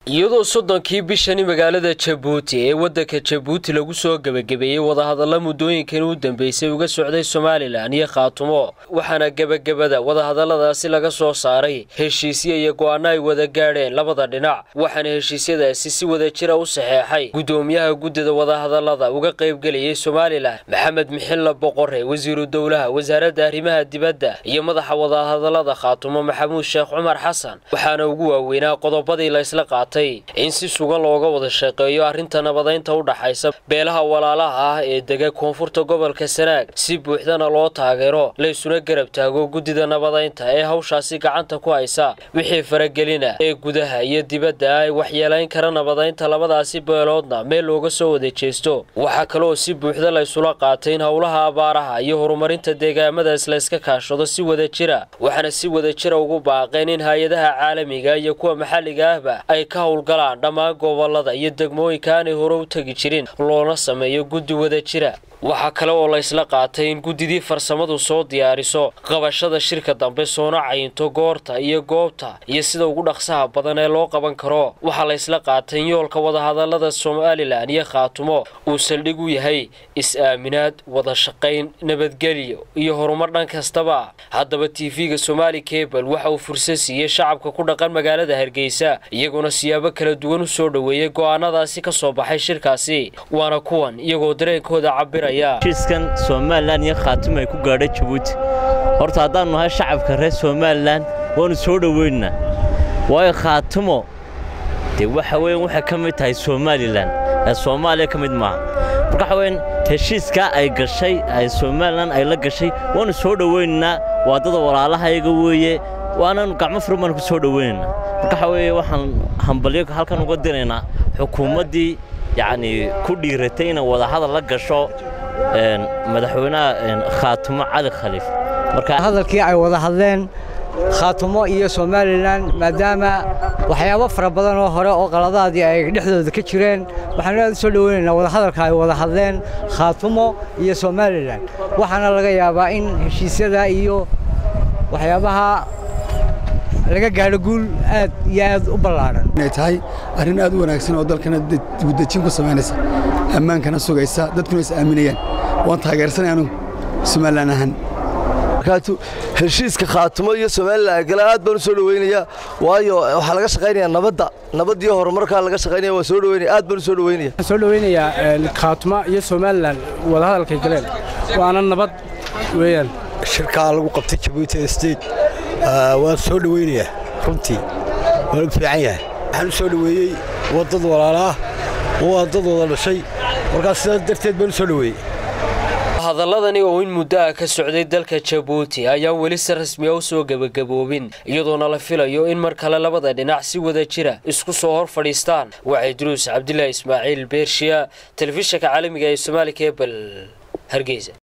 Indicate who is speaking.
Speaker 1: iyadoo soddonkii bishani magaalada jabuuti ee waddanka jabuuti lagu soo gebagabeeyey wadahadalla muddooyinkan u dambeysay uga socday somalilan iyo khaatumo waxaana gebagabada wadahadalladaasi laga soo saaray heshiisyo iyo go'aano ay wada gaadheen labada dhinac waxaana heshiisyadaasi si wada jira u saxeexay guddoomiyaha guddida wadahadallada uga qaybgelayay somalilan maxamed mixilla boqore wasiiru dowlaha wasaaradda arrimaha dibadda iyo madaxa wadahadallada khaatumo maxamuud sheekh cumar xasan waxaana ugu waaweynaa qodobadii la isla qaatay in si sugan looga wada shaqeeyo arrinta nabadaynta u dhaxaysa beelaha walaalaha ah ee dega koonfurta gobolka sanaag si buuxdana loo taageero laysuna garab taago guddida nabadaynta ee hawshaasi gacanta ku haysa wixii faragelina ee gudaha iyo dibadda ay waxyeelayn kara nabadaynta labadaasi beeloodna meel looga soo wada jeesto waxaa kaleoo si buuxda laysula qaatay in howlaha abaaraha iyo horumarinta deegaamadaas layska kaashado si wada jira waxaana si wada jira ugu baaqeen in hay-adaha caalamiga iyo kuwa maxalliga ahba ay ka howlgalaan dhammaan gobolada iyo degmooyinka aanay hore u tegi jirin loona sameeyo guddi wada jira waxaa kale oo la ysla qaatay in guddidii farsamadu soo diyaariso qabashada shirka dambe soona cayinto goorta iyo goobta iyo sida ugu dhaqsaha badan ee loo qaban karo waxaa la ysla qaatay in yoolka wadahadallada somalilan iyo khaatumo uu saldhig u yahay is-aaminaad wada shaqayn nabadgelyo iyo horumar dhan kastaba haddaba tv-ga somaali cebal waxa uu fursad siiyey shacabka ku dhaqan magaalada hargeysa iyaguna siyaabo kala duwan u soo dhoweeyey go'aanadaasi ka soo baxay shirkaasi waana kuwan iyagoo dareenkooda cabira
Speaker 2: heshiiskan somalilan iyo khaatimo ay ku gaadhay jabuuti horta haddaannu nahay shacabka reer somalilan waannu soo dhoweynaa waayo khaatimo dee waxa weyan waxay ka mid tahay somalilan ee soomaaliya ka mid maaha marka waxa weyan heshiiskaa ay gashay ay somalilan ay la gashay waannu soo dhoweynaynaa waa dada walaalahayaga weeye waananu gacmo furan baanu ku soo dhoweynaynaa marka waxa weeye waxaan hambalyo halkan uga diraynaa xukuumaddii yacnii ku dhiiratay inay wadahadal la gasho madaxweynaha khaatumo cali khaliif
Speaker 3: hadalkii ay wada hadleen khaatumo iyo somalilan maadaama waxyaabo fara badan oo hore oo qaladaadii ay dhexdooda ka jireen waxaanu aad u soo dhoweynaynaa wadahadalka ay wada hadleen khaatumo iyo somalilan waxaana laga yaabaa in heshiisyada iyo waxyaabaha laga gaadho guul aad iyo aad u ballaadhan
Speaker 4: inay tahay arrin aad u wanaagsan oo dalkana dibudejin ku samaynaysa ammaankana sugaysa dadkuna is aaminayaan waan taageersanay anugu somalilan ahaan
Speaker 5: heshiiska khaatumo iyo somalilan gale aad baan u soo dhoweynayaa waayo waxaa laga shaqaynayaa nabadda nabad iyo horumarkaa laga shaqaynaya waan soo dhoweynaya aad baan u soo dhoweynaya
Speaker 6: waxaan soo dhoweynayaa khaatumo iyo somalilan wadahadalkay galeen waana nabad weeyaan
Speaker 7: shirkaa lagu qabtay jabuuti state waan soo dhoweynayaa runtii waanu fiican yahay waxaan u soo dhoweeyey waddad walaala ah oo waa dad wada dhashay markaas sidaas darteed baan u soo dhoweeyey
Speaker 1: hadalladani oo in muddo ah ka socday dalka jabuuti ayaan weli si rasmiya u soo gebagaboobin iyadoona la filayo in mar kale labada dhinac si wada jira isku soo hor fadhiistaan waxay duruus cabdilaahi ismaaciil beershiya telefishinka caalamiga ee somaali kebel hargeysa